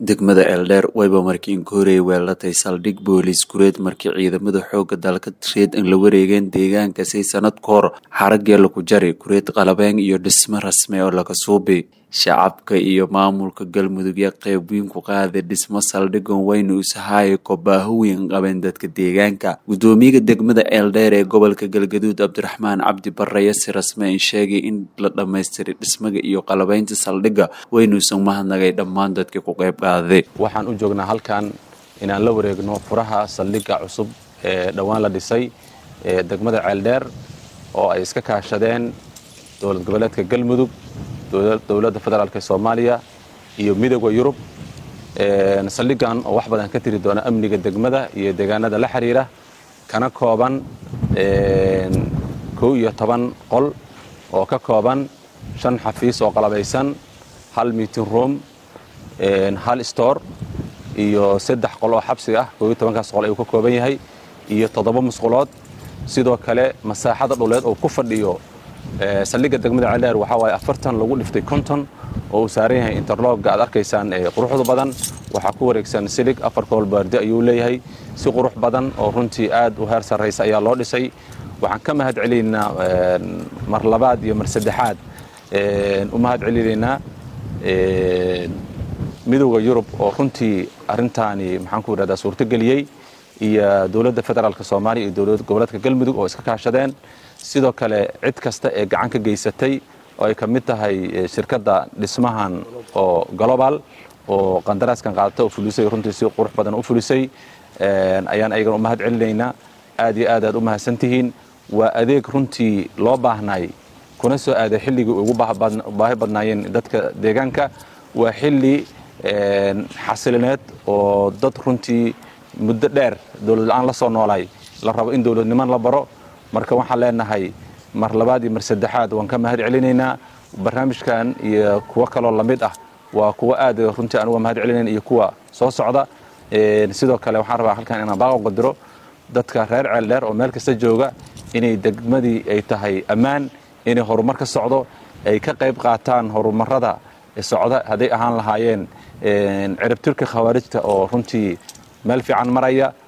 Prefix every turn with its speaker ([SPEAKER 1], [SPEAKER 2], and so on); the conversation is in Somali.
[SPEAKER 1] degmada eeldheer wayba markii inkoorey weelatay saldhig booliis gureed markii ciidamada xooga dalka reed in la wareegeen deegaankaasi sanad ka hor xarageela ku jari gureed qalabeen iyo dhismo rasmi oo laga suubi shacabka iyo maamulka galmudug ee qeyb weyn ku qaaday dhismo saldhigan wayna usahaaya kobaaho weyn qabeen dadka deegaanka gudoomiyaha degmada eeldheer ee gobolka galgaduud cabdiraxmaan cabdi barre si rasmi in sheegay in la dhammaystiray dhismaga iyo qalabeynta saldhigga waynuusan mahadnagay dhammaan dadkii ku qeyb qaaday
[SPEAKER 2] waxaan u joognaa halkan inaan la wareegno furaha saldhigga cusub ee dhowaan la dhisay ee degmada ceeldheer oo ay iska kaashadeen dowlad goboleedka galmudug dowladda federaalk soomaaliya iyo midooda yurub saldhiggan oo wax badan ka tiri doona amniga degmada iyo deegaanada la xiriira kana kooban kow iyo toban qol oo ka kooban shan xafiis oo qalabaysan hal meeting room hal store iyo saddex qol oo xabsi ah kow iyo tobankaas qol ayuu ka kooban yahay iyo toddoba musqulood sidoo kale masaaxada dhuleed oo ku fadhiyo saldhigga degmada ceeldheer waxaa waaye afartan lagu dhiftay konton oo uu saaran yahay interlogga aad arkaysaan quruxda badan waxaa ku wareegsan silig afar koolbaardi ayuu leeyahay si qurux badan oo runtii aad u heer sarraysa ayaa loo dhisay waxaan ka mahad celinaynaa mar labaad iyo mar saddexaad u mahad celinaynaa midowda yurub oo runtii arrintaani maxaan ku idhahdaa suurtogeliyey iyo dowladda federaalk soomaaliya iyo dowlad goboleedka galmudug oo iska kaashadeen sidoo kale cid kasta ee gacan ka geysatay oo ay ka mid tahay shirkadda dhismahan oo global oo qandaraaskan qaadata oo fulisay runtii si qurux badan u fulisay ayaan ayagana u mahad celinaynaa aad iyo aad aad u mahadsantihiin waa adeeg runtii loo baahnay kuna soo aaday xilligii ugu baahi badnaayeen dadka deegaanka waa xilli xasilineed oo dad runtii muddo dheer dowlad la-aan la soo noolay la rabo in dowladniman la baro marka waxaan leenahay mar labaad iyo mar saddexaad waan ka mahad celinaynaa barnaamijkan iyo kuwo kaloo lamid ah waa kuwo aad runtii aan uga mahad celinayna iyo kuwa soo socda sidoo kale waxaan rabaa halkan inaan baaqo qadiro dadka reer ceeldheer oo meel kasta jooga inay degmadii ay tahay ammaan inay horumar ka socdo ay ka qayb qaataan horumarada socda hadday ahaan lahaayeen ciribtirka khawaarijta oo runtii meel fiican maraya